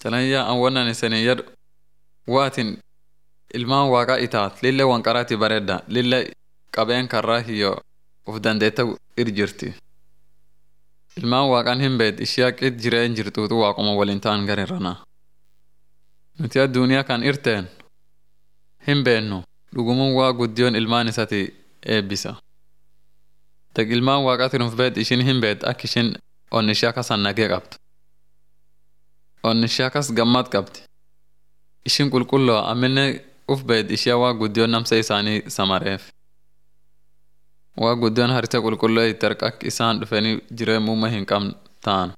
Tanayyaa an wannan isanii yadu waatin ilmaan waaqa itaat lilla wanqaraati bareedda lilla qabeen karraa hiyyo uf dandeetta ir jirti. Ilmaan waaqaan hin beed ishee qit jireen jirtuutu waaquma waliin ta'an garirranaa. Nuti addunyaa kan irteen hin beennu dhugumuun waa guddiyoon ilmaan isati eebbisa. Dag ilmaan waaqaatiin uf beed ishin hin beed akka ishin onnishee akkasan nagee qabdu. Onnishee akkas gammad qabdi. Ishin qulqulloo amminne uf beed ishee waa guddiyoon namsa isaanii samareef. Waa guddiyoon harisa qulqulloo itti akka isaan dhufanii jireen muumma hin qabne ta'an.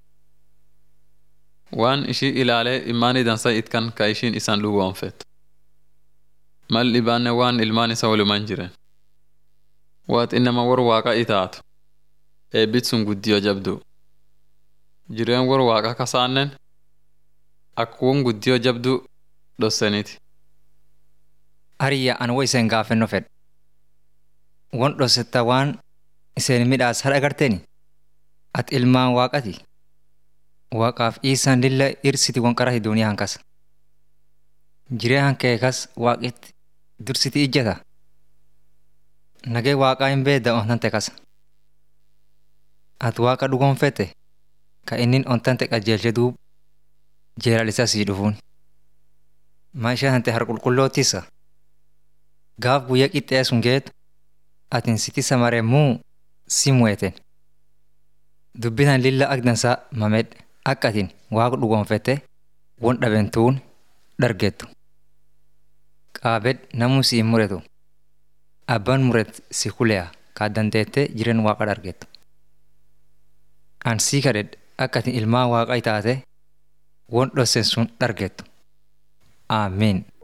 Waan ishii ilaalee ilmaanii dansa itkan ka ishiin isaan dhugoonfet. Mal dhibaanne waan ilmaan isa walumaan jiren. Waat innama war waaqa itaatu. Eebbit sun guddiyoo jabdu. Jireen war waaqa kasaannen akkuun guddiyoo jabdu dhosseniti. Hariyya an wo iseen gaafenno fedhe. Won dhossetta waan iseen midhaas hadha agarteeni. Ati ilmaan waaqati. Waaqaaf isaan lilla irsiti won qarati duuniyaa hankas. Jiree hankee kas waaqitti dursiti ijjata. Nagee waaqaa hin beedda ontante kasa. Ati waaqa dhugoonfette ka innin ontante qajeelche duub jeelalisa sii dhufuun. Maishaa hante har qulqulloottisa. Gaaf guyyaa qixxee sun geetu atin siti samaremuu si mu'eten. Dubbitan lilla agdansaa mamedhe akka atin waaqa dhugoonfette won dhabentuun dhargettu. Qaabed namuu si hin muretu. Abbaan muret si kuleya kaa dandeette jiren waaqa dhargettu. An sii kadhed akka atin ilmaan waaqa taate won dhossen sun dhargettu. Aamiin.